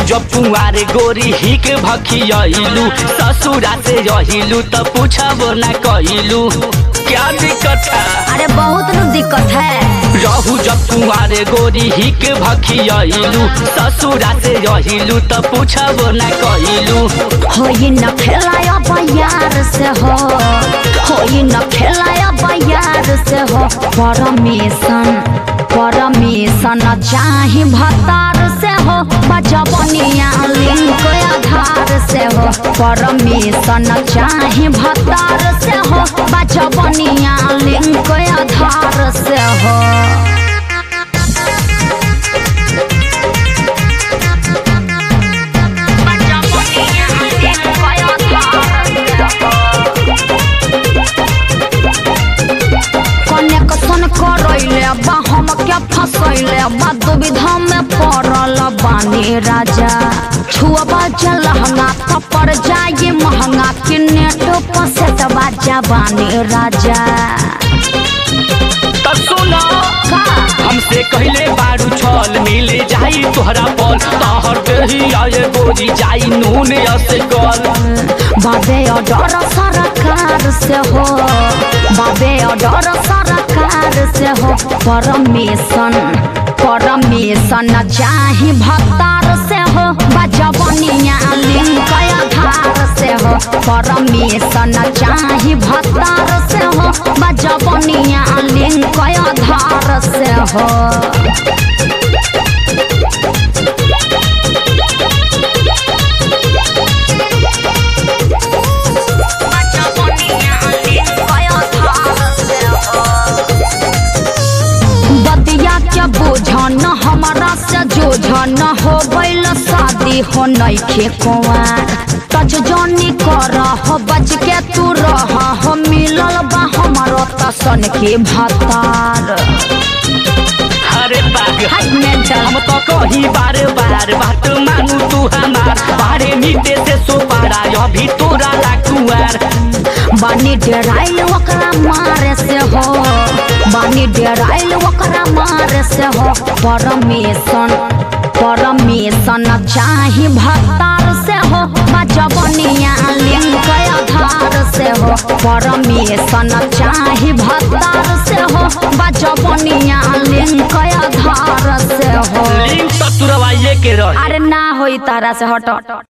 जब कुंवारे गोरी हिक भखियलू ससुरा से रहिलू त पूछबो ना कइलू क्या दिक्कत है अरे बहुत न दिक्कत है रहू जब कुंवारे गोरी हिक भखियलू ससुरा से रहिलू त पूछबो ना कइलू होई न खेलाया बयार से हो होई न खेलाया बयार से हो परमिशन परमिशन चाही भतार से हो बजबनिया लिंक आधार से हो परमिशन चाही भतार से हो बजबनिया लिंक आधार से हो कनेक्शन करैले बा हम क्या फसैले बा दुविधा में पड़ल बानी राजा छुअबा जलहंगा तो पड़ जाए महंगा कि नेट पर से दबा जबानी राजा त सुना का हमसे कहले बारू छल मिले जाई तोहरा पल तहर देही आए गोरी जाई नून असे कल बाबे डर सरकार से हो बाबे डर सरकार से हो परमिशन परमिशन चाही भतार से हो बजबनिया लिंक आधार से हो परमिशन चाही भतार से हो बजबनिया लिंक आधार से हो बतिया के बोझन हमारा से जोझन हो गइल शादी हो नइखे कुंवार टच जनी कर हो बच के तू रह हो मिलल बा हमारो तसन के भतार अरे बाग हाय मेंटल हम तो कही बार बार बात मानू तू हमार बारे मीटे से सो पारा अभी तोरा लाकुआर बानी डेराइल ओकरा मारे से हो बानी डेराइल ओकरा मारे से हो परमिशन परमिशन चाही भतार से हो बजबनिया लिंक आधार से हो परमिशन चाही भतार से हो बजबनिया लिंक आधार से हो लिंक तो तुरवाइए के रही अरे ना होई तारा से हट